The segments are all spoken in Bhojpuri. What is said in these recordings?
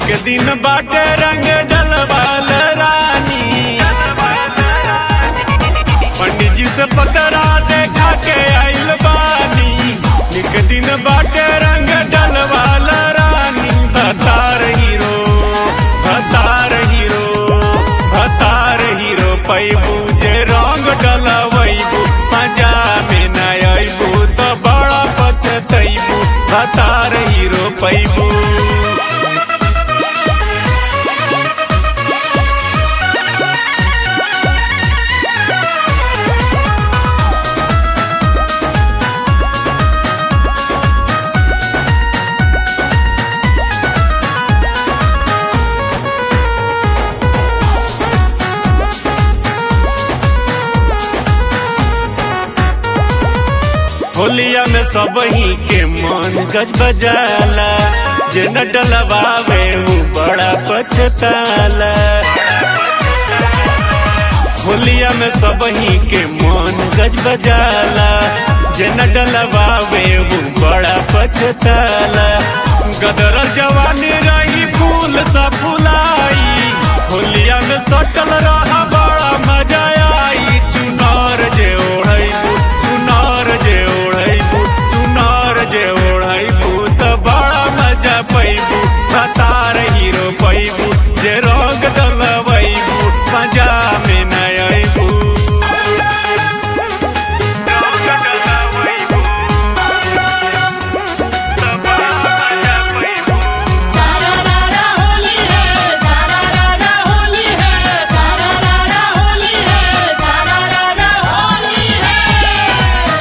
निक दिन बाटे रंग डलवाल रानी पंडित जी से पकड़ा देखा के आइल बानी निक दिन बाटे रंग डलवाल रानी भतार हीरो भतार हीरो भतार हीरो पैबू जे रंग डलवैबू मजा में न अबू तो बड़ा पछतैबू भतार हीरो पैबू होलिया में सब ही के मन गज बजाला जे न डलवावे वो बड़ा पछताला होलिया में सब ही के मन गज बजाला जे न डलवावे वो बड़ा पछताला गदर जवानी रही फूल सा फुलाई होलिया में सटल रहा बड़ा मजा आई चुनार जे ओढ़ैबू चुनार जे ओढ़ैबू चुनार जे ओढ़ैबू त बड़ा मजा पैबू भतार हीरो पैबू जे रंग डलवैबू मजा में न अबू सारा रारा होली है सारा रारा होली है सारा रारा होली है सारा रारा होली है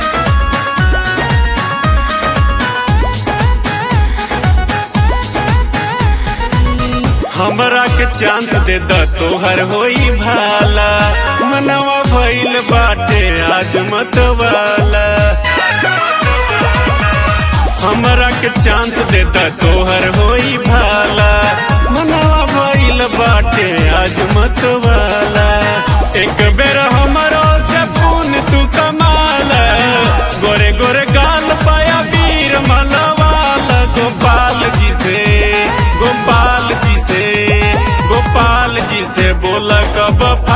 हमरा के चांस दे द तोहर होई भाला मनवा भइल बाटे आज मत वाला हमरा के चांस दे द तोहर होई भाला मनवा भइल बाटे आज मत वाला एक बेर हमरो से पून तू कमाला गोरे गोरे गाल पाया वीर मलवाल गोपाल जी से गोपाल जी से गोपाल जी से बोला कब